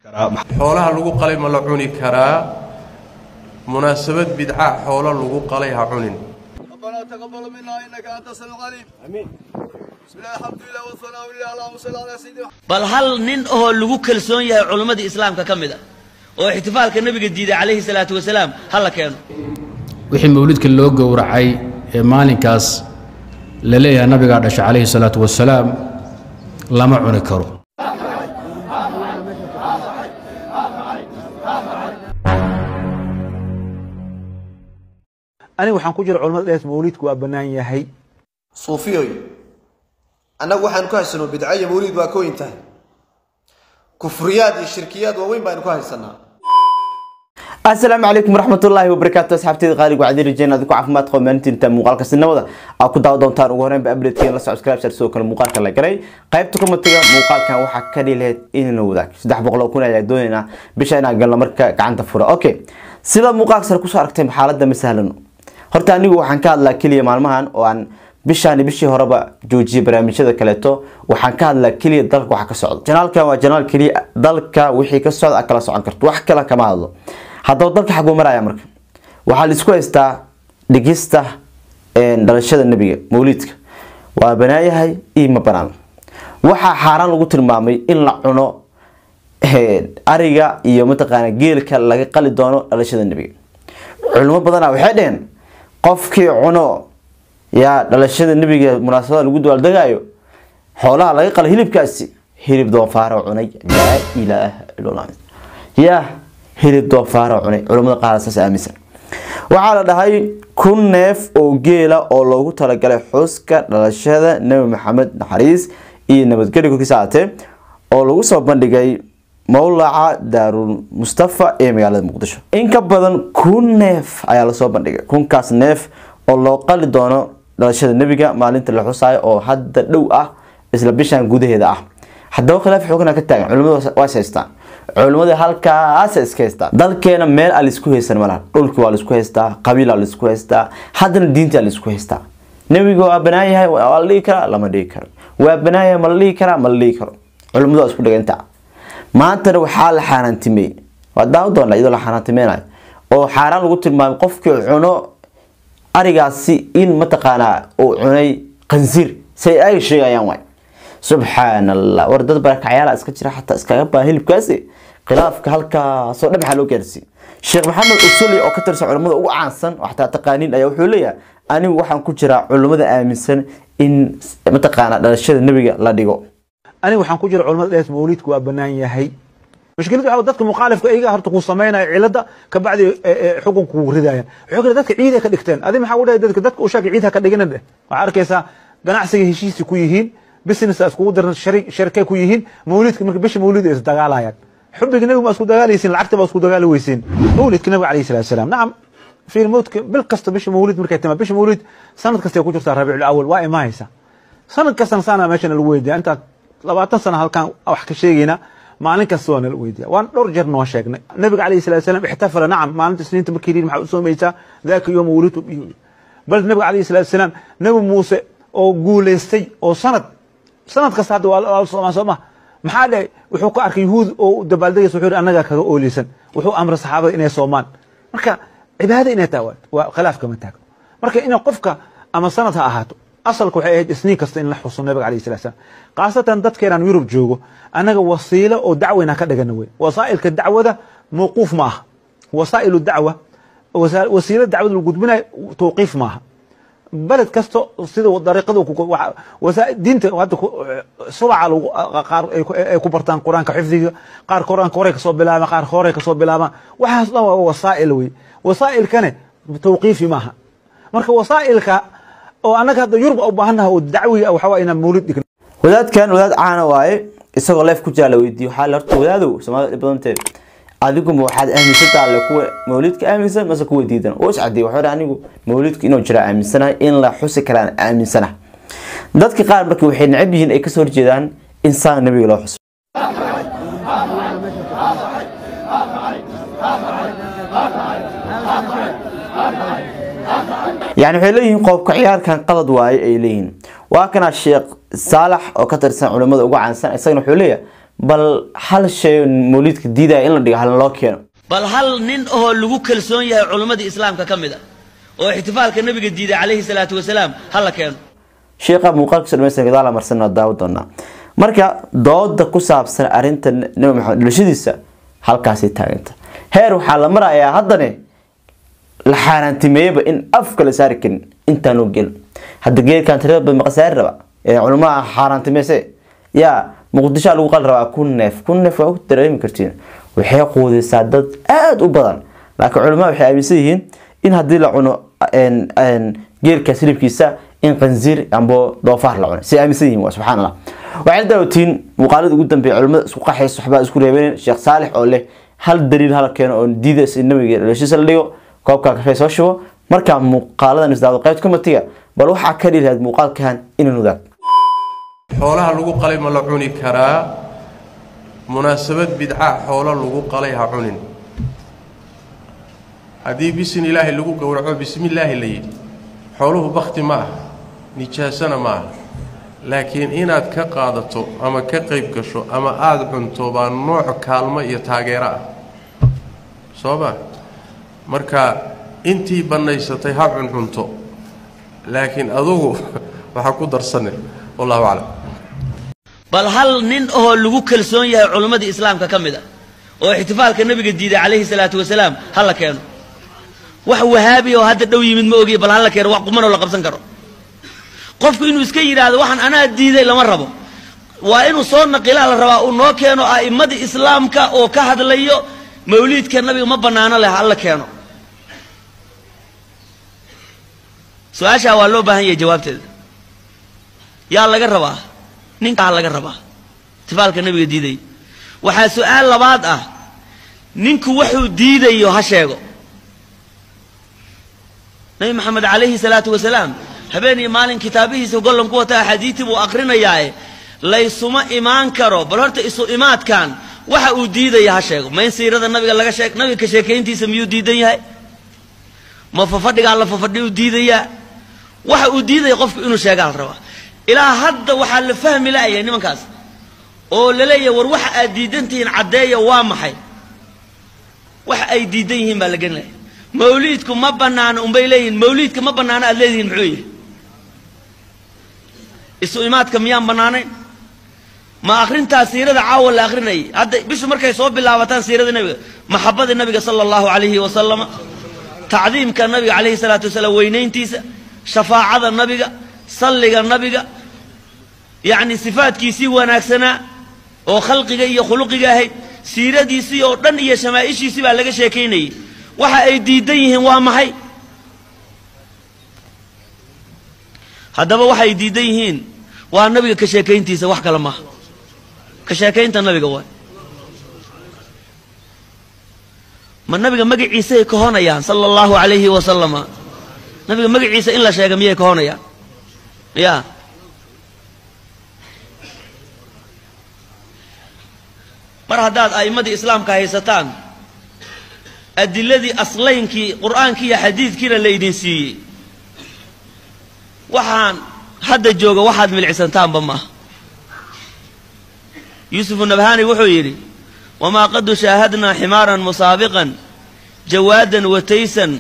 xoolaha lagu qalay ma la cuni karaa munaasabad bidca xoolo lagu qalay ha cunin ربنا تقبل منا انك انت السميع العليم امين بسم الله الحمد لله والثناء لله اللهم صل على سيدنا bal hal nin oo lagu kalsoon yahay culimmadii islaamka ka mid a oo ixtifaalka nebiga diiday calayhi salaatu wasalaam ha la keeno wixii mawlidka loo gowracay ee maalinkaas la leeyahay nabigaa dhashay calayhi salaatu wasalaam lama cuni karo aniga waxaan ku jira culamada dhees mawlidku waa bannaan yahay suufiyoy annagu waxaan ku haysano bidco iyo mawliid waa ka weyn tahay kufriyaad iyo shirkiyaad waaweyn baanu ku haysanaa asalaamu calaykum waraxmatullaahi wabarakaatu asxaabteeda qaaliga waxaad rajeen adiku caafimaad qabo maalintiinta muuqaalka sinimada aad ku daawa doontaan ugu horreynba updatekeena la subscribe share sidoo kale muuqaalka la garay qaybta komatiga muuqaalkan waxaa ka dhihi lahayd inayna wadaag saddex boqol oo kun ayaa doonaynaa bisha inaan galno marka gacanta fura okay sida muuqaalka sare kusoo aragtay xaaladda ma sahlano horta anigu waxaan ka hadlaa keliya maalmahan oo aan bishaani bishii horeba joojiyay barnaamijyada kaleeto waxaan ka hadlaa keliya dalka waxa ka socda janaalkan waa janaal keliya dalka wixii ka socda aad kala socon karto wax kale kama hadlo haddaba dalka xaguu maraya marka waxaa la isku haystaa dhigista dhalashada nebiga mawliidka waa banaayahay iyo ma banaan waxaa xaaraan lagu tilmaamay in la cuno ariga iyo mataqaana geelka laga qali doono dhalashada nebiga culimo badanaa waxay dheheen qofkii cuno yaa dhalashada nebiga munaasabada lagu dabaaldegaayo xoolaha laga qala hilibkaasi hilib doofaaro cunay laa ilaaha illallah yaa hilib doofaaro cunay culimada qaar saas aaminsan waxaa la dhahay kun neef oo geela oo loogu talagalay xuska dhalashada nebi maxamed naxariis iyo nabadgelyo korkiisa aatee oo lagu soo bandhigay mowlaca daarul mustafa ee magaalada muqdisho in ka badan kun neef ayaa lasoo bandhigay kunkaas neef oo loo qali doono dhalashada nebiga maalinta la xusaayo oo hadda dhow ah isla bishan gudaheeda ah haddaba khilaaf xoogana ka taagan culimadu waa is haystaan culimadii halkaasa iska haystaa dalkeena meel aa laisku haysan malaha dhulkii waa laisku haystaa qabiilaa laisku haystaa haddana diintaa laisku haystaa nebiga waa banaayahay waa la dhihi karaa lama dhihi karo waa banaayahay ma la dhihi karaa ma la dhihi karo culimadu waa isku dhiganta maantana waxaa la xaaraantimeeyey waa daawo doona iyadoo la xaaraantimeynayo oo xaaraan lagu tilmaamay qofkii cuno arigaasi in mataqaanaa uu cunay qansiir say ay sheegayaan waay subxaan allah war dad barakacyaala iska jira xataa iskaga baa hilibkaasi khilaafka halkaasoo dhan maxaa loo gaarsiiyey sheekh maxamed usuli oo ka tirsan culimmada ugu caansan oo xataa taqaaniin ayaa wuxuu leeyahay anigu waxaan ku jiraa culimmada aaminsan in mataqaanaa dhalashada nebiga la dhigo aniga waxaan ku jira culamada dhees mawlidku waa bannaan yahay mushkiladu waxa dadka mukhaalifka iyaga horta ku sameynaya cilada kabacdi xukunka kugu ridayaan wuxuu kale dadka ciid ay ka dhigteen adi maxaa u dhahay dadka dadka u sheegay ciid ha ka dhigina dheh waxaa arkaysaa ganacsiga heshiisi ku yihiin business iskugu diran sharikay ku yihiin mawlidka marka bisha mawlid ay isdagaalayaan xubiga nabiga ma isku dagaalaysiin lacagta ba isku dagaali weysiin mawlidka nabiga alayhi salatu wasalaam nacam fiir mawdka bil kasta bisha mawlid markay timaa bisha mawlid sanad kasta ay ku jirtaa rabiicul awal waa imaanaysa sanad kastana saana meeshana lagu weydiya intaa labaatan sana halkaan wax ka sheegayna maalin kasta waa nala weydiya waan dhowr jeer noo sheegnay nabiga alayhi salatu wasalaam ixtafala nacam maalinta isniinta markii yidhi maxaa u soomaysaa daaka yooma wulidtu bal nabiga alayhi salatu wasalaam nabi muuse oo guuleystay oo sanad sanad kasta hadda waa soomaa soo ma maxaa dhahay wuxuu ka arkay yuhuud oo dabaaldegaysa wuxuu yidhi annagaa kaga ooleysan wuxuu amray saxaabada inay soomaan marka cibaada inay tahay waa khilaaf kama taagno marka in qofka ama sanad ha ahaato asalka waxay ahayd isniin kasta in la xuso nabiga alayhi salatu wasalaam khaasatan dadkeenaan yurub joogo annaga wasiilo oo dacweyna ka dhagana wey wasaa'ilka dacwada mawquuf ma aha wasaa'ilu dacwa wasiilo dacwada lagu gudbinayo tawqiif maaha beled kasto sida dariiqada diinta hadda subaca qaar ay ku bartaan qur-aanka xifdiga qaar qur-aanka horey kasoo bilaabaan qaar horey kasoo bilaabaan waxaas dhan waa wasaa'il wey wasaa'ilkane tawqiifi maaha marka wasaa'ilka oo annaga hadda yurub u baahannaha oo dacwiga waxa waa inaan mawlid dhigno wadaadkan wadaad caana waaye isagoo leef ku jira la weydiiyo waxaa la horta wadaadow soomaalida badanteed adiguma waxaad aaminsantaa alle kuwa mawlidka aaminsan mase kuwa diidan oo iscadiy wuxuu anigu mawlidka inuu jira aaminsanahay in la xusi karaan aaminsanahay dadka qaar marka waxay necab yihiin ay kasoo horjeedaan in saan nabiga loo xuso yani waxay leeyihiin qoobka ciyaarkan qalad waaye ay leeyihiin waa kana sheekh saalax oo ka tirsan culimada ugu caansan isagana wuxuu leeyahay bal hal shay mawliidka diidaya in la dhigo halin loo keeno bal hal nin oo lagu kalsoon yahay culimmadii islaamka ka mid a oo ixtifaalka nabiga diiday calayhi salaatu wasalaam ha la keeno sheekha muuqaalkiisa dhamaystiran gadaal marsan oo daawo doonaa marka dooda ku saabsan arrinta nabi maxamed dhalashadiisa halkaasay taaganta heer waxaa la marayaa haddane la xaaraantimeeyaba in afka la saari karin intaanoo gelin hadda geedkan tirada badan maqasaari raba ee culamaha xaaraantimeyse yaa muqdishoa lagu qali rabaa kun neef kun neef waa u dareemi kartiin waxay quudaysaa dad aada u badan laakiin culamada waxay aaminsan yihiin in haddii la cuno geelkaas hilibkiisa in qanziir amba doofaar la cuno si aaminsan yihiin waa subxaan allah waxay daawatiin muuqaalada ugu dambeeya culimada isku qaxaysa waxbaa isku reebeen sheekh saalix oo leh hal daliil hala keeno oo diidays in nabiga dhalashadiisa la dhigo koobkaa kafee soo shubo markaa muuqaaladan isdaado qaybta komatiga bal waxaa ka dhihi lahayd muuqaalkan inaan ogaag xoolaha lagu qalay ma la cuni karaa munaasabad bidca xoolo lagu qalay ha cunin haddii bisin ilaahay lagu gowraco bismillaahi la yidhi xooluhu bakhti ma aha nijaasana ma aha laakiin inaad ka qaadato ama ka qayb gasho ama aada cunto baa nooc kaalmo iyo taageero ah soo ma marka intii bannaysatay ha cuncunto laakiin adugu waxaa ku darsane wallahu aclam bal hal nin oo lagu kalsoon yahay culimmadii islaamka ka mid a oo ixtifaalka nabiga diiday calayhi salaatu wasalaam ha la keeno wax wahaabi oo hadda dhow yimid ma ogiy bal ha la keeno wax qumanoo la qabsan karo qofku inuu iska yidhaahdo waxaan anaa diiday lama rabo waa inuu soo naqilaa la rabaa uu noo keeno a'immadii islaamka oo ka hadlayo mawliidka nabiga ma bannaano leh ha la keeno su-aashaa waa loo baahan yahay jawaabteeda yaa laga rabaa ninkaa laga rabaa ixtifaalka nabiga diiday waxaa su-aal labaad ah ninku wuxuu diidayo ha sheego nabi maxamed calayhi salaatu wasalaam habeen iyo maalin kitaabihiisa gollon ku wata axaadiistii buu akrinayaae laysuma imaan karo bal horta isu imaadkan waxa uu diidaya ha sheego ma in siirada nabiga laga sheeg nabiga ka sheekayntiisa miyuu diidan yahay ma fafadhigaa la fafadhi u diidayaa waxa uu diidaya qofku inuu sheegaa la rabaa ilaa hadda waxaa la fahmi la'yahay nimankaas oo la leeyahay war waxa aad diidan tihiin caddeeya waa maxay waxa ay diidan yihiin baa la genlaya mawliidku ma bannaano unbay leeyihiin mawliidka ma bannaano aad leedihiin muxuu yahay isu imaadka miyaan bannaanayn ma akhrintaa siirada caawa la akhrinayay hadda bishu markay soo bilaabataan siirada nebiga maxabada nebiga sala allahu calayhi wasalama tacdiimka nabiga calayhi salaatu wasalaam weynayntiisa shafaacada nabiga salliga nabiga yacni sifaadkiisii wanaagsanaa oo khalqiga iyo khuluqiga ahayd siiradiisii oo dhan iyo shamaaishiisii baa laga sheekaynayay waxa ay diidan yihiin waa maxay haddaba waxay diidan yihiin waa nabiga ka sheekayntiisa wax kale maaha ka sheekaynta nabiga waay ma nabiga magaciisay kahonayaan sala allahu calayhi wasalama nabiga magaciisa in la sheega miyay kahonayaan ya mar haddaad a'immadii islaamka haysataan adiladii aslaynkii qur'aankii iyo xadiidkiina la ydin siiyey waxaan hadda jooga waxaad milcisantaanba maaha yuusufu nabhani wuxuu yidhi wamaa qadu shaahadnaa ximaaran musaabiqan jawaadan wataysan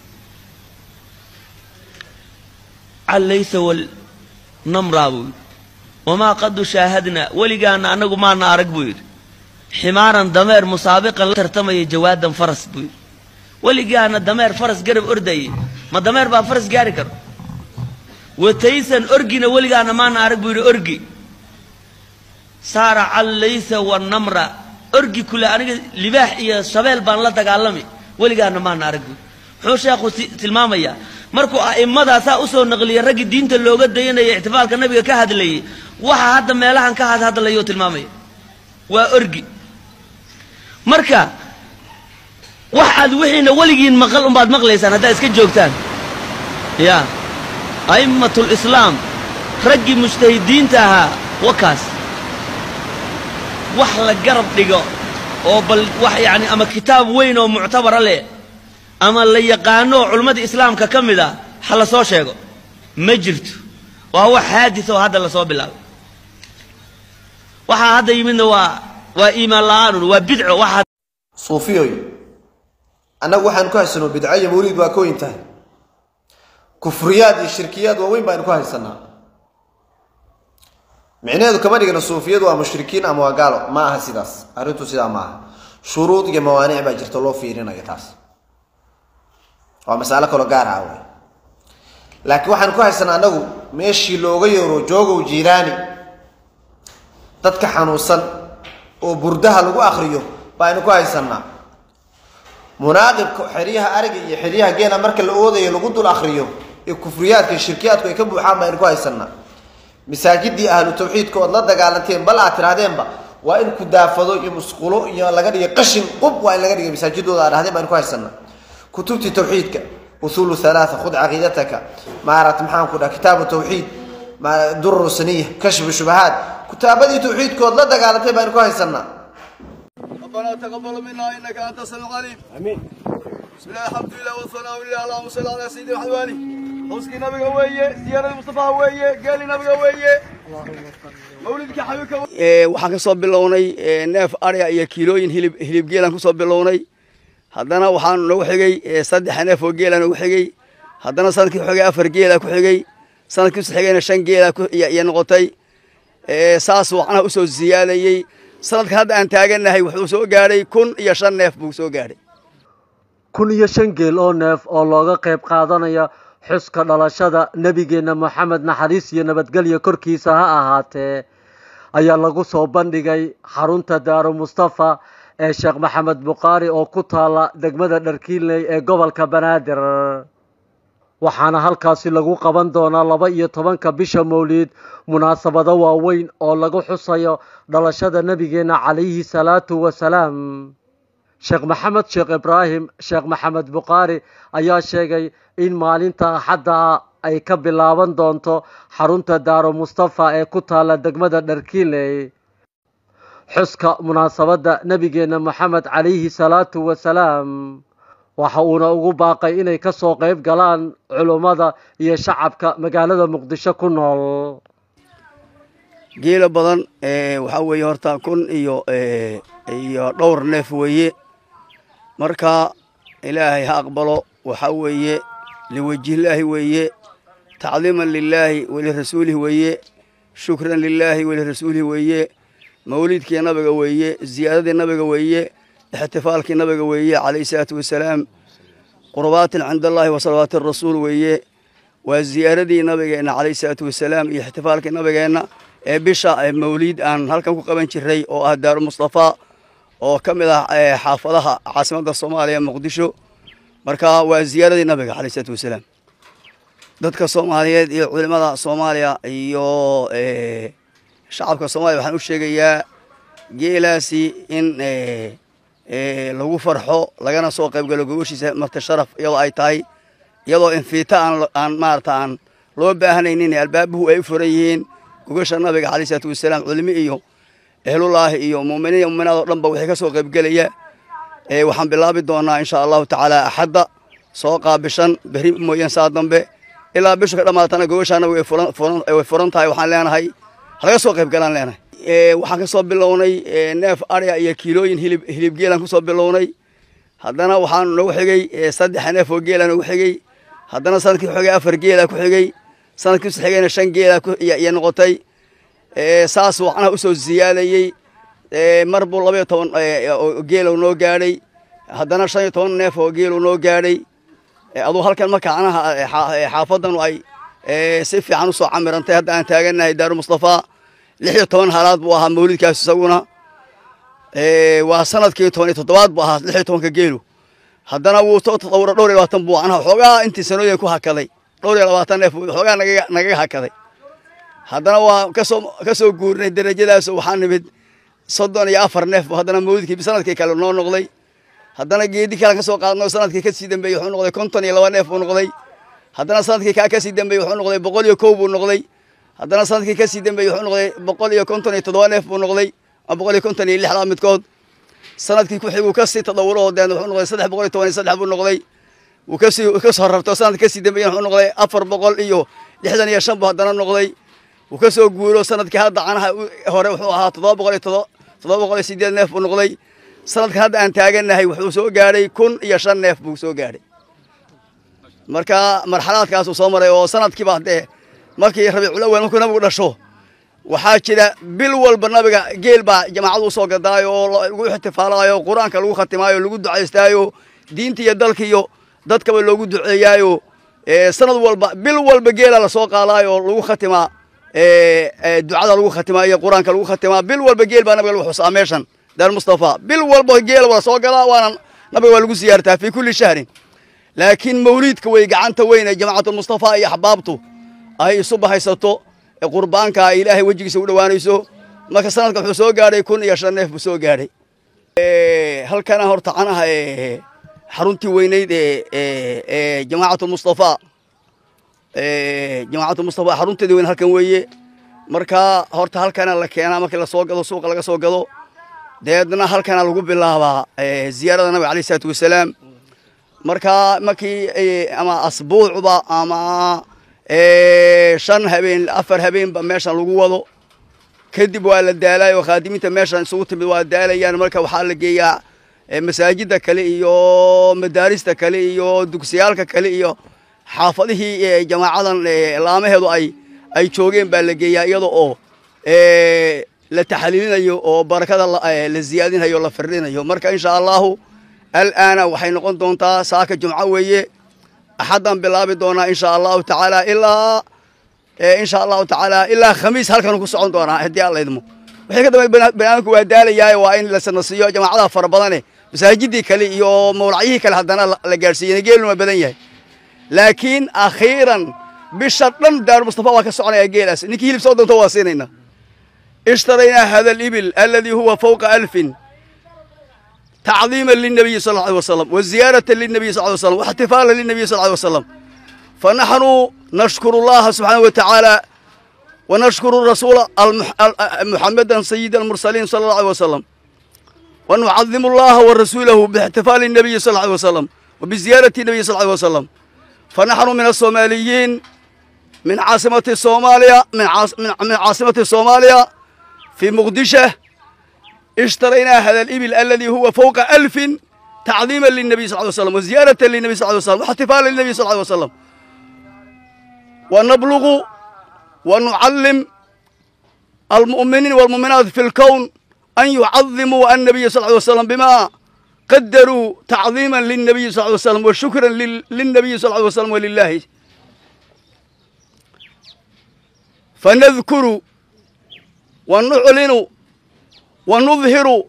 callaysa walnamraa buu yidhi wamaa qadu shaahadnaa weligaana annagu maana arag buu yidhi ximaaran dameer musaabiqan la tartamaya jawaadan faras buu yidhi weligaana dameer faras garab ordayay ma dameer baa faras gaari karo wataysan orgina weligaana maana arag buu yidhi orgi saara callaysa wanamra orgi kule aniga libaax iyo shabeel baan la dagaalami weligaana maana arag buu muxuu sheekhu tilmaamayaa markuu a'immadaasaa usoo naqliyay raggii diinta looga dayanaya ixtifaalka nabiga ka hadlayay waxa hadda meelahan ka hadhadlayoo tilmaamaya waa orgi marka wax aad wixiina weligiin maqal umbaad maqlaysaan haddaad iska joogtaan ya a'immatlislaam raggii mujtahidiinta ahaa wakaas wax la garab dhigo oo bal wax yacni ama kitaab weyn oo muctabara leh ama la yaqaano oo culimmadii islaamka ka mid ah ha la soo sheego ma jirto waa wax haadis oo hadda lasoo bilaabay waxaa hadda yimidna waa waa iimaan la-aanun waa bidco waxaad suufiyoy annagu waxaan ku haysano bidco iyo mawliid waa kooyin tahay kufriyaad iyo shirkiyaad waaweyn baynu ku haysanaa micnaheedu kama dhigna suufiyadu waa mushrikiin ama waa gaalo ma aha sidaas arrintu sidaa ma aha shuruud iyo mawaanic baa jirta loo fiirinayo taas waa masalo kaloo gaar ah wey laakiin waxaan ku haysanaa annagu meeshii looga yeero joogow jiiraani dadka xanuunsan oo burdaha lagu akriyo baynu ku haysanaa munaaqibka xeryaha ariga iyo xeryaha geela marka la oodayo lagu dul akriyo ee kufriyaadka iyo shirkiyaadku ay ka buuxaan baynu ku haysanaa masaajidii ahlu tawxiidka ood la dagaalanteen bal aad tirahdeenba waa in kudaafado iyo musqulo iyo laga dhigay qashin qub waa in laga dhigay masaajidooda aad dhahdeen baynu ku haysanaa kutubtii tawxiidka usuulu halaatha khud caqiidataka maarata maxaan ku dhaha kitaabu tawxiid durur saniya kashfu shubahaat kutaabadii tawxiidkood la dagaalantay baynu ku haysanaa ربنا تقبل منا انك انت السميع العليم امين بسم الله الحمد لله والثناء لله اللهم صل على سيدنا محمد وآله حسكي نبيك ويه زيارة المصطفى ويه قال نبيك ويه مولدك حبيبك waxaan ka soo bilownay neef arya iyo kiilooyin hilib hilib geelaan kusoo bilownay haddana waxaan nagu xigay saddex neef oo geela nagu xigay haddana sanadkii ku xigay afar geela ku xigay sanadkii usu xigayna shan geela iyo noqotay saas wacnaha usoo ziyaalayey sanadkan hadda aan taagannahay wuxuu soo gaadhay kun iyo shan neef buu soo gaadhay kun iyo shan geel oo neef oo looga qayb qaadanaya xuska dhalashada nebigeenna moxamed naxariis iyo nabadgelya korkiisa ha ahaatee ayaa lagu soo bandhigay xarunta daaro mustafa ee sheekh maxamed bukhaari oo ku taala degmada dharkiinley ee gobolka banaadir waxaana halkaasi lagu qaban doonaa laba iyo tobanka bisha mawliid munaasabado waaweyn oo lagu xusayo dhalashada nebigeenna calayhi salaatu wasalaam sheekh maxamed sheekh ibraahim sheekh maxamed bukhaari ayaa sheegay in maalinta axadda ay ka bilaaban doonto xarunta daaro mustafa ee ku taala degmada dharkiinley xuska munaasabadda nebigeenna moxamed calayhi salaatu wasalaam waxa uuna ugu baaqay inay ka soo qayb galaan culummada iyo shacabka magaalada muqdisho ku nool geela badan waxaa weeye horta kun iyo iyo dhowr neef weeye marka ilaahay ha aqbalo waxaa weeye liwajhillaahi weeye tacdiiman lilaahi walirasuulihi weeye shukran lilaahi walirasuulihi weeye mawliidkii nabiga weeye ziyaaradii nabiga weeye ixtifaalkii nabiga weeye calayhi salaatu wasalaam qurbaatin cinda allahi wa salawaati rasuul weeye waa ziyaaradii nabigeenna calayhi salaatu wasalaam iyo ixtifaalkii nabigeenna ee bisha mawliid aan halkan ku qaban jiray oo ah daaru mustafaa oo ka mid ah xaafadaha caasimadda soomaaliya muqdisho marka waa ziyaaradii nabiga calayhi salaatu wasalaam dadka soomaaliyeed iyo culimada soomaaliya iyo shacabka soomaliya waxaan u sheegayaa geelaasi in lagu farxo lagana soo qaybgalo gogoshiisa marti sharaf iyadoo ay tahay iyadoo infiita aan aan maarata aan loo baahanaynin albaabuhu ay u furan yihiin gogosha nabiga calayhi salaatu wasalaam culimi iyo ehlullaahi iyo muuminiin iyo muuminaad oo dhanba waxay ka soo qaybgelaya waxaan bilaabi doonaa insha allahu tacaala axadda soo qaabishan beri mooyaan saa dambe ilaa bishu ka dhammaatana gogosha nabiga way furan tahay waxaan leenahay halaga soo qaybgalaan leenahay waxaan ka soo bilownay neef arya iyo kiilooyin hilib hilib geelaan kusoo bilownay haddana waxaan nagu xigay saddex neef oo geela nagu xigay haddana sanadkii ku xigay afar geela ku xigay sanadkii usu xigayna shan geela iyo noqotay saas wacnaha usoo ziyaalayey mar buu labaiyo toban geelow noo gaadhay haddana shan iyo toban neef oo geelow noo gaadhay aduu halkan marka anaha xaafadanu ay si fiican usoo camirantay hadda aan taagannahay daaru mustafaa lix iyo toban halaad buu ahaa mawlidkaas isaguna waa sanadkii toban iyo toddobaad buu ahaa lix iyo tobanka geelu haddana wuu soo tadawura dhowr iyo labaatan buu anaha xoogaa intii sanooyin ku hakaday dhowr iyo labaatan neef xoogaa nagaga nagaga hakaday haddana waa kasoo ka soo guurnay derajadaas waxaa nimid soddon iyo afar neef buu haddana mawlidkii sanadkii kale noo noqday haddana geedi kale ka soo qaadno sanadkii kasii dambeeyey wuxuu noqday konton iyo laba neef buu noqday haddana sanadkii kaa kasii dambeeyey wuxuu noqday boqol iyo kow buu noqday haddana sanadkii kasii dambeeyey wuxuu noqday boqol iyo konton iyo toddoba neef buu noqday ama boqol iyo konton iyo lixdaa midkood sanadkii ku xiguu kasii tadawuro oo deen wuxuu noqday saddex boqol iyo toban iyo saddex buu noqday wuu kasii kasoo rarto sanadkii kasii dambeeyey wuxuu noqday afar boqol iyo lixdan iyo shan buu haddana noqday wuu kasoo guuro sanadkii hadda canaha hore wuxuu ahaa toddoba boqol iyo toddoba boqol iyo sideed neef buu noqday sanadkan hadda aan taagannahay wuxuu soo gaadhay kun iyo shan neef buu soo gaadhay marka marxalaadkaasuu soo maray oo sanadkiiba dee markii rabiicul awal markuu nabigu dhasho waxaa jira bil walba nabiga geel baa jamaacadu usoo gadaayo oo lagu ixtifaalaayo qur-aanka lagu khatimaayo lagu ducaystaayo diinta iyo dalka iyo dadkaba loogu duceeyaayo sanad walba bil walba geela lasoo qaadaayo oo lagu khatimaa ducada lagu khatimaa iyo qur-aanka lagu khatimaa bil walba geel baa nabiga lagu xusaa meeshan daar mustafa bil walba geel waa soo galaa waana nabiga waa lagu siyaartaa fii kulli shahrin laakiin mawliidka wey gacanta weyn ee jamaacatulmustafa iyo axbaabtu ay isu bahaysato ee qurbaanka ay ilaahay wejigiisa u dhowaanayso marka sanadka wuxuu soo gaadhay kun iyo shan neef buu soo gaadhay halkana horta canaha xaruntii weynayd ee jamaacatulmustafa jamaacatulmustafa xarunteedii weyn halkan weeye marka horta halkana la keenaa markii lasoo gado suuqa laga soo gado deedna halkana lagu bilaabaa ziyaarada nabiga alayh isalaatu wasalaam marka markii ama asbuucba ama shan habeen afar habeenba meeshan lagu wado kadib waa la daalaay oo khaadimiinta meeshan isugu timid waa daalayaan marka waxaa la geeyaa masaajida kale iyo madaarista kale iyo dugsiyaalka kale iyo xaafadihii jamaacadan laamaheedu ay ay joogeen baa la geeyaa iyada oo la taxliilinayo oo barakada la ziyaadinayo la firdhinayo marka insha allahu alaana waxay noqon doontaa saaka jumco weeye axaddan bilaabi doonaa insha allahu tacaala ilaa insha allahu tacaala ilaa khamiis halkan ku socon doonaa haddii alla idmo wixii ka dambe banaamijku waa daalayaa waa in la sanasiiyo jamaacadaha fara badane masaajidii kale iyo mawlacyihii kale haddana la gaadhsiiyey geeluna badan yahay laakiin akhiiran bisha dhan daaru mustafa waa ka soconaya geelaas ninkii hilib soo doonto waa siinayna ishtaraynaa hada alibil alladii huwa fawqa alfin تعظيما للنبي صلى الله عليه وسلم وزيارة للنبي صلى الله عليه وسلم واحتفالا للنبي صلى الله عليه وسلم فنحن نشكر الله سبحانه وتعالى ونشكر الرسول المح... محمدا سيد المرسلين صلى الله عليه وسلم ونعظم الله ورسوله باحتفال النبي صلى الله عليه وسلم وبزيارة النبي صلى الله عليه وسلم فنحن من الصوماليين من عاصمة الصوماليا من, عاص... من عاصمة الصوماليا في مقدشة اشترينا هذا الإبل الذي هو فوق ألف تعظيما للنبي صلى الله عليه وسلم وزيارة للنبي صلى الله عليه وسلم واحتفالا للنبي صلى الله عليه وسلم ونبلغ ونعلم المؤمنين والمؤمنات في الكون أن يعظموا النبي صلى الله عليه وسلم بما قدروا تعظيما للنبي صلى الله عليه وسلم وشكرا للنبي صلى الله عليه وسلم ولله فنذكر ونعلن ونظهر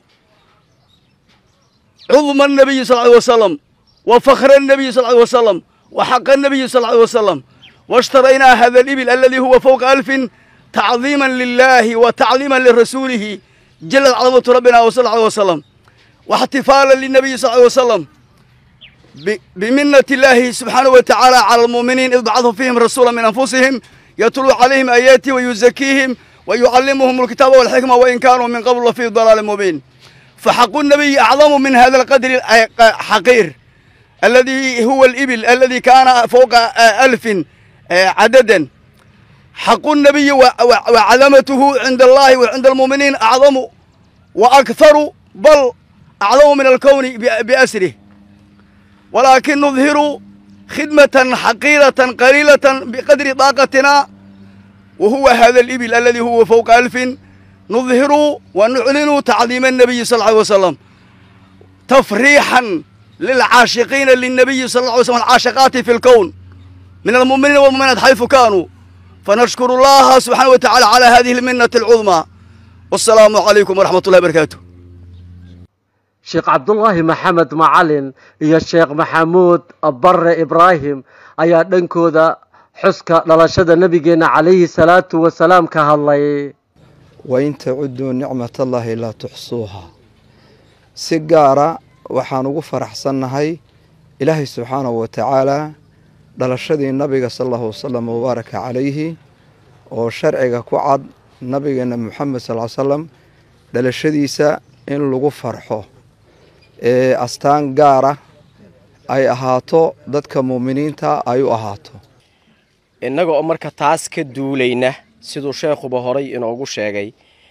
عظم النبي صلى الله عليه وسلم وفخر النبي صلى الله عليه وسلم وحق النبي صلى الله عليه وسلم واشترينا هذا الإبل الذي هو فوق ألف تعظيما لله وتعظيما لرسوله جل عظمة ربنا صلى الله عليه وسلم واحتفالا للنبي صلى الله عليه وسلم بمنة الله سبحانه وتعالى على المؤمنين إذ بعث فيهم رسولا من أنفسهم يتلو عليهم آياته ويزكيهم ويعلمهم الكتاب والحكمة وإن كانوا من قبل لفي ضلال مبين فحق النبي أعظم من هذا القدر الحقير الذي هو الإبل الذي كان فوق ألف عددا حق النبي وعظمته عند الله وعند المؤمنين أعظم وأكثر بل أعظم من الكون بأسره ولكن نظهر خدمة حقيرة قليلة بقدر طاقتنا وهو هذا الإبل الذي هو فوق ألف نظهر ونعلن تعظيم النبي صلى الله عليه وسلم تفريحا للعاشقين للنبي صلى الله عليه وسلم العاشقات في الكون من المؤمنين والمؤمنات حيث كانوا فنشكر الله سبحانه وتعالى على هذه المنة العظمى والسلام عليكم ورحمة الله وبركاته sheekh cabdulaahi maxamed macalin iyo sheekh maxamuud barre ibraahim ayaa dhankooda xuska dhalashada nebigeenna calayhi salaatu wasalaam ka hadlay wain tacuduu nicmatallaahi laa tuxsuuha si gaara waxaan ugu faraxsannahay ilaahay subxaanahu wa tacaalaa dhalashadii nabiga sala allahu wasalam wabaaraka calayhi oo sharciga ku cad nabigeenna moxamed sal ly salam dhalashadiisa in lagu farxo ee astaan gaara ay ahaato dadka muuminiinta ay u ahaato innaga oo marka taas ka duulayna siduu sheekhuba horay inoogu sheegay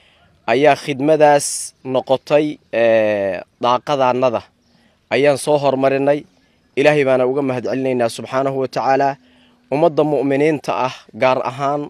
ayaa khidmadaas noqotay daaqadaannada ayaan soo hormarinay ilaahay baana uga mahad celinaynaa subxaanahu wa tacaala ummadda mu'miniinta ah gaar ahaan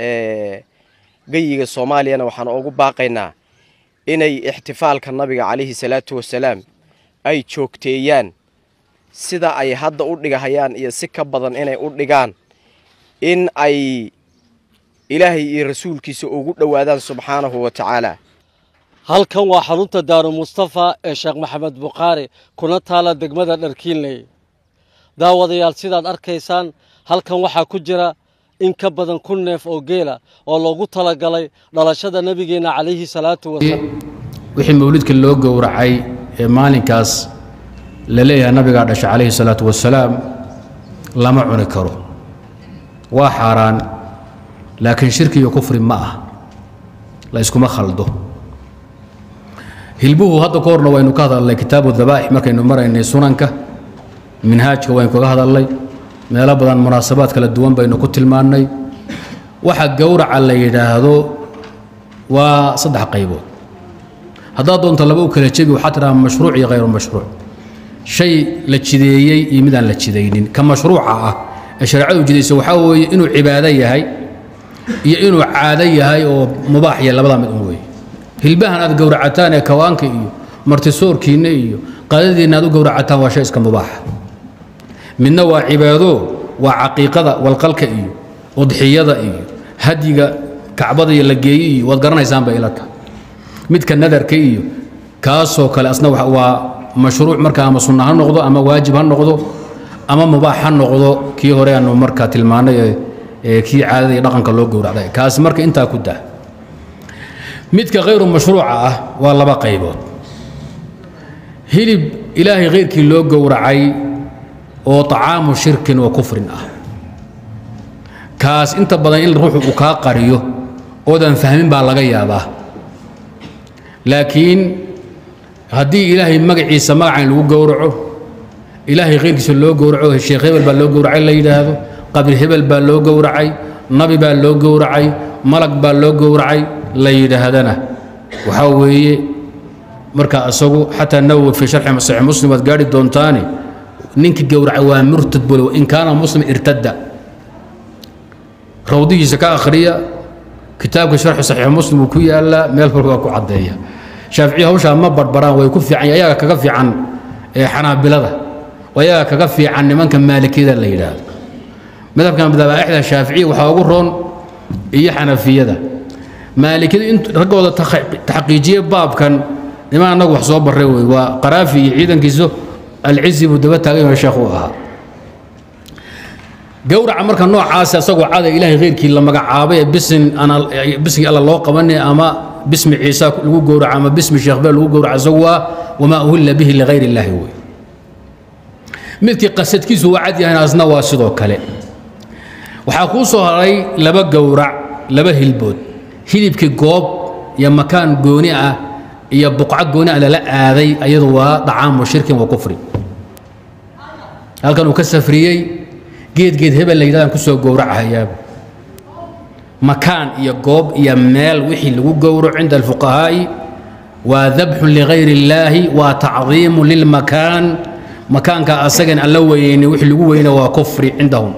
geyiga soomaaliyana waxaan ugu baaqaynaa inay ixtifaalka nabiga calayhi salaatu wasalaam ay joogteeyaan sida ay hadda u dhigahayaan iyo si ka badan inay u dhigaan in ay ilaahay iyo rasuulkiisa ugu dhowaadaan subxaanahu wa tacaala halkan waa xarunta daaru mustafa ee sheekh maxamed bukhaari kuna taala degmada dharkiinley daawadayaal sidaad arkaysaan halkan waxaa ku jira in ka badan kun neef oo geela oo loogu talagalay dhalashada nebigeenna calayhi salaatu wasalaam wixii mawlidka loo gowracay ee maalinkaas la leeyahay nabigaa dhashay calayhi salaatu wasalaam lama cuni karo waa xaaraan laakiin shirki iyo kufri ma ah la iskuma khaldo hilbuhu hadda ka horna waynu ka hadalnay kitaabu dabaa'ix markaynu maraynay sunanka minhaajka waynu kaga hadalnay meelo badan munaasabaad kala duwan baynu ku tilmaannay waxa gowraca la yidhaahdo waa saddex qaybood haddaad doonto laba u kala jebi waxaa tidhaha mashruuc iyo khayru mashruuc shay la jideeyey iyo midaan la jidaynin ka mashruuca ah ee shareecadu jidaysa waxaa weeye inuu cibaado yahay iyo inuu caado yahay oo mubaax iyo labadaa mid un weeye hilbahan aad gowracataan ee kawaanka iyo martisoorkiinna iyo qaadadiinna aad u gowracataan waa shay iska mubaaxa midna waa cibaado waa caqiiqada walqalka iyo udxiyada iyo hadyiga kacbada iyo la geeye iyo waad garanaysaan bay ila tahay midka nadarka iyo kaasoo kale asna waa mashruuc marka ama sunna ha noqdo ama waajib ha noqdo ama mubaax ha noqdo kii hore aanu marka tilmaanay ee kii caadada iyo dhaqanka loo gowracday kaasi marka intaa ku dah midka khayru mashruuca ah waa laba qaybood hilib ilaahay khayrkii loo gowracay oo طacaamu shirkin wa kufrin ah kaas inta badan in ruuxu uu kaa qariyo oodan fahmin baa laga yaabaa laakiin haddii ilaahay magaciisa magacan lagu gowraco ilaahay khayrkiisa loo gowraco sheekh hebel baa loo gowracay la yidhaahdo qabri hebel baa loo gowracay nabi baa loo gowracay malag baa loo gowracay la yidhaahdana waxaa weeye marka isagu xataa nawowi fii sharxi saxiix muslim waad gaadhi doontaane ninkii gowracay waa murtad bole in kaana muslim irtadda rawdihiisa ka akhriya kitaabka sharxi saxiix muslim uu ku yaallaa meel walba waa ku caddeeya shaaficiya hawshaa ma barbaraan way ku fiican ayaga kaga fiican ee xanaabilada ayaga kaga fiican nimanka maalikiyada la yidhaahdo madhabkan madabaaixda shaaficiya waxaa ugu roon iyo xanafiyada maalikiyadu in raggooda taxqiijiye baabkan niman annagu wax soo barray wey waa qaraafi iyo ciidankiisu alcizi buu daba taagan yahay sheekh uu ahaa gowraca marka noocaas asagoo cada ilaahay khayrkii la magacaabay ee bisin bismi alla loo qabanay ama bismi ciisa lagu gowraca ama bismi sheekh beel lagu gowraca isagu waa wamaa uhilla bihi ligayr illaahi wey midkii qasadkiisu waa cad yahayna asna waa sidoo kale waxaa kuu soo haray laba gowrac laba hilbood hilibkii goob iyo makaan gooni ah iyo buqco gooni ah lala aaday ayadu waa dacaamu shirkin wa kufri halkan uu ka safriyey geed geed hebel la yidhahdaan kusoo gowracahayaaba makaan iyo goob iyo meel wixii lagu gowraco cinda alfuqahaa'i waa dabxun ligayr illaahi waa tacdiimu lilmakaan makaanka asagan aan la weyeyni wixii lagu weyna waa kufri cindahum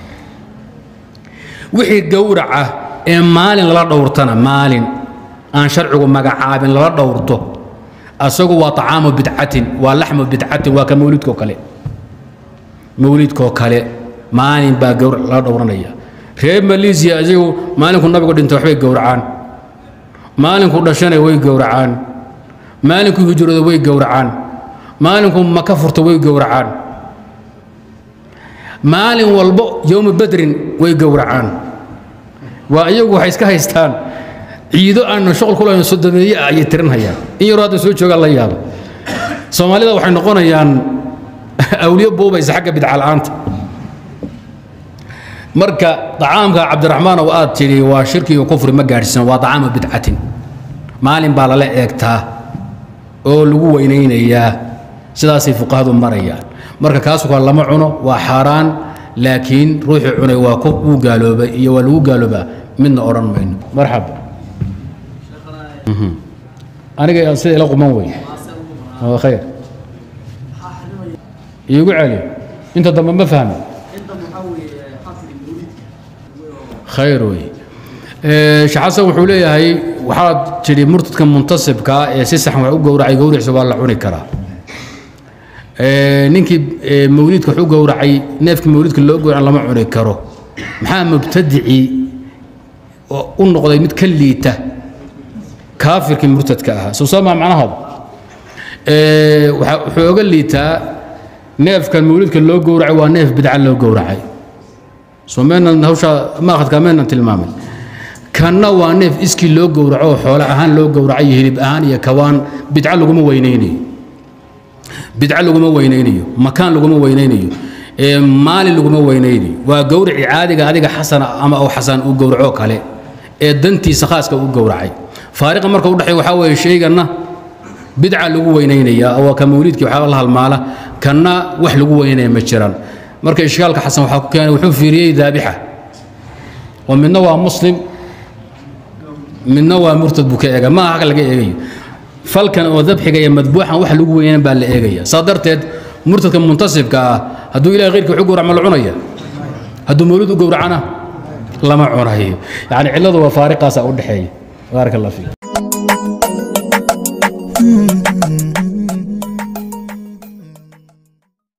wixii gowraca ee maalin lala dhowrtana maalin aan sharcigu magacaabin lala dhowrto asagu waa طacaamu bidcatin waa laxmu bidcatin waa ka mawlidkoo kale mawlidkoo kale maalin baa gowrac lala dhowranaya reer maleesiya isagu maalinku nabigu dhintay waxbay gowracaan maalinku dhashana way gowracaan maalinku hijrooda way gowracaan maalinku maka furta way gowracaan maalin walbo yowma badrin way gowracaan waa iyagu waxay iska haystaan ciido aan shuqul ku lahayn sodomeeye ah ayay tirinhayaan in yaroo hadda soo joogaan la yaaba soomaalida waxay noqonayaan awliyo buubaysa xagga bidca la'aanta marka طacaamka cabdiraxmaan oo aad tidhi waa shirki iyo kufri ma gaadhsiina waa طacaamu bidcatin maalin baa lala eegtaa oo lagu weynaynayaa sidaasay fuqahadu marayaan marka kaasu kale lama cuno waa xaaraan laakiin ruuxii cunay waa ku wuu gaaloobay iyo waa lagu gaaloobaa midna odhan mayno marxaba aniga sida ila quman wey waa khayr iigu celi inta dambe ma fahmi khayr wey shaxasan wuxuu leeyahay waxaad tidhi murtadka muntasibkaa ee si saxan wax u gowracay gowriciisa waa la cuni karaa ninkii mawliidka wax u gowracay neefkii mawliidka loo gowraca lama cuni karo maxaa mubtadicii u noqday mid ka liita kaafirkii murtadka ahaa soo soo maa macnahaada wuxuu oga liitaa neefkan mawliidka loo gowracay waa neef bidca loo gowracay soo meenan hawshaa maaqadkaa meenan tilmaamin kanna waa neef iskii loo gowraco oo xoole ahaan loo gowracay iyo hilib ahaan iyo kawaan bidca laguma weynaynayo bidca laguma weynaynayo makaan laguma weynaynayo maalin laguma weynaynayo waa gowrici caadiga adiga xasana ama oo xasan uu gowraco kale ee dantiisa khaaska u gowracay faariqa marka u dhexeeya waxaa weeye shayganna bidca lagu weynaynaya waa ka mawliidkii waxaa la halmaala kanna wax lagu weynaya ma jiraan marka ishkaalka xasan waxaa ku keenay wuxuu fiiriyey daabixa oo midna waa muslim midna waa murtad buu ka eega ma aha laga eegayo falkan oo dabxiga iyo madbuuxan wax lagu weynan baa la eegaya saa darteed murtadka muntasibka ah hadduu ilahay khayrkii wax u gowrac ma la cunaya hadduu mawlid u gowracana lama cunayo yani cilladu waa faariqaasa u dhexeeya baaraka allah fiik